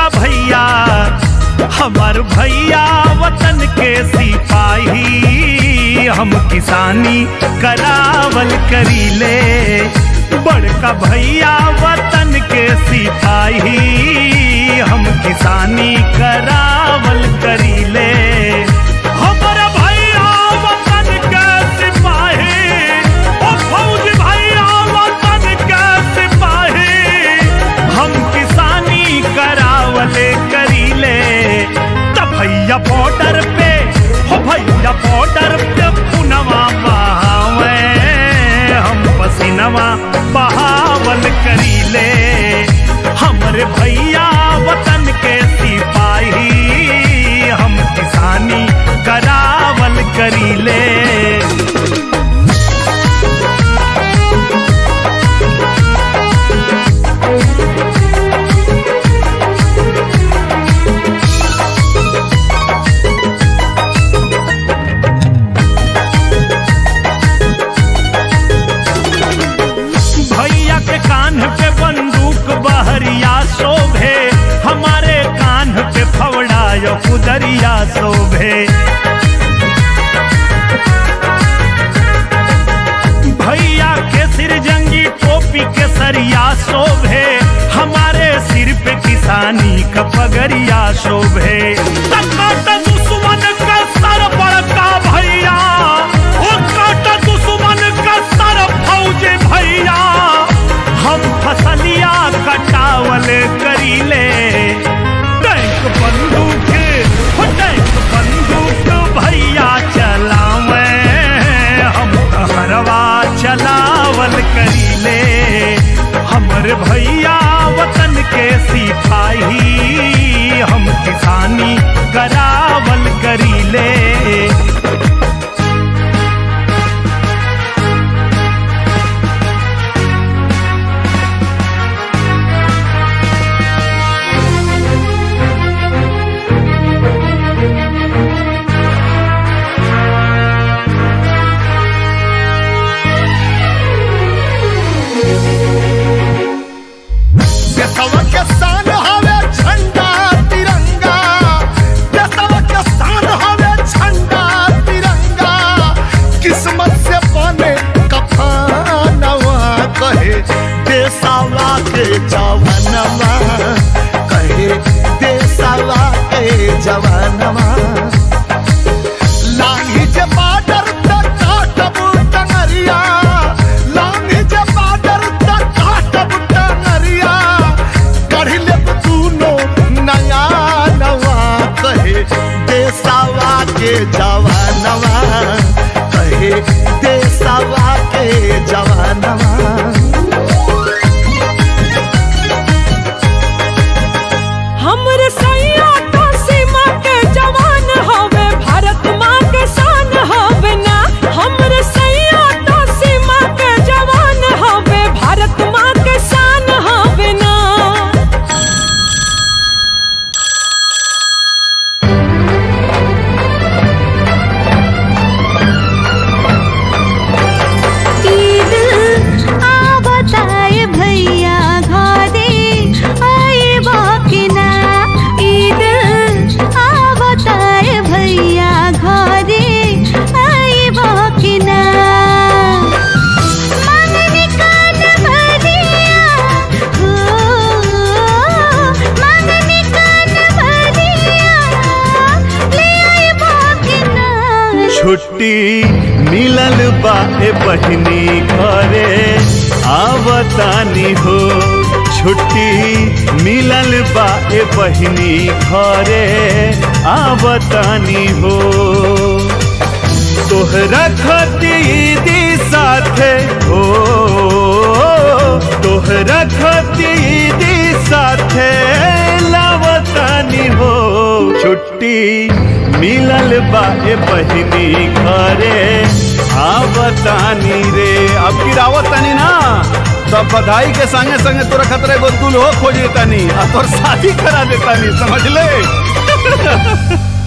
भैया हमार भैया वतन के सिपाही हम किसानी करावल करीले बड़का भैया वतन के सिपाही हम किसानी करावल करीले हमारा भैया वतन के सिपाही ओ फौज भैया वतन के सिपाही हम किसानी करावले करीले त भैया बॉर्डर पे हो भैया बॉर्डर पे पुनवा बहावे हम पसीनवा बहावल करीले हमरे भैया वतन के सिपाही हम किसानी करावल करीले भैया के कान पे बंदूक बहरिया शोभे हमारे कान पे फवड़ा यो कुदरिया शोभे भैया के सिर जंगी टोपी के सरिया शोभे हमारे सिर पे किसानी का पगरिया शोभे टकाट दुश्मन का सर बड़का भैया ओ काट दुश्मन का सर फौज भैया हम फसलिया कटावल करीले टैंक बंदूक हो टैंक बंदूक भैया चलावे हम हरवा चलावल करीले हमर भैया वतन के सिपाही हम किसानी करावल करीले देशवा के शान हवे झंडा तिरंगा देशवा के शान हवे झंडा तिरंगा किस्मत से बने कफनवा कहे देशवा के जवानवा कहे देशवा के जवानवा लांगी जे बाडर तक काटब टंगरिया लांगी जे बाडर तक काटब टंगरिया कढ़ लेब दूनो नया नवा कहे देसावा के जवानवा कहे देसावा के जवानवा हमरे सैया तो सीमा के जवान हवे भारत माँ के शान हवे ना हमरे सैया तो सीमा के जवान हवे भारत माँ के शान हवे ना ईद आ बताए भैया घरे आए बाकिना ईद आ बताए भैया घरे आए बाकिना मांगने कान भरिया हो मांगने कान भरिया ले आए बाकिना छुट्टी मिलल बा ए बहिनी घरे आवतानी हो छुट्टी मिलल बा ए बहिनी घरे आवतानी हो तोहरा खतीदी साथे हो तोहरा खतीदी साथे लावतानी हो छुट्टी मिलल बा ए बहिनी घरे आवतानी रे अब की रावतानी ना तब बधाई के संगे संगे तोरा खतरे गो दुल्हो खोज देतानी आ तोर शादी करा देतानी समझ ले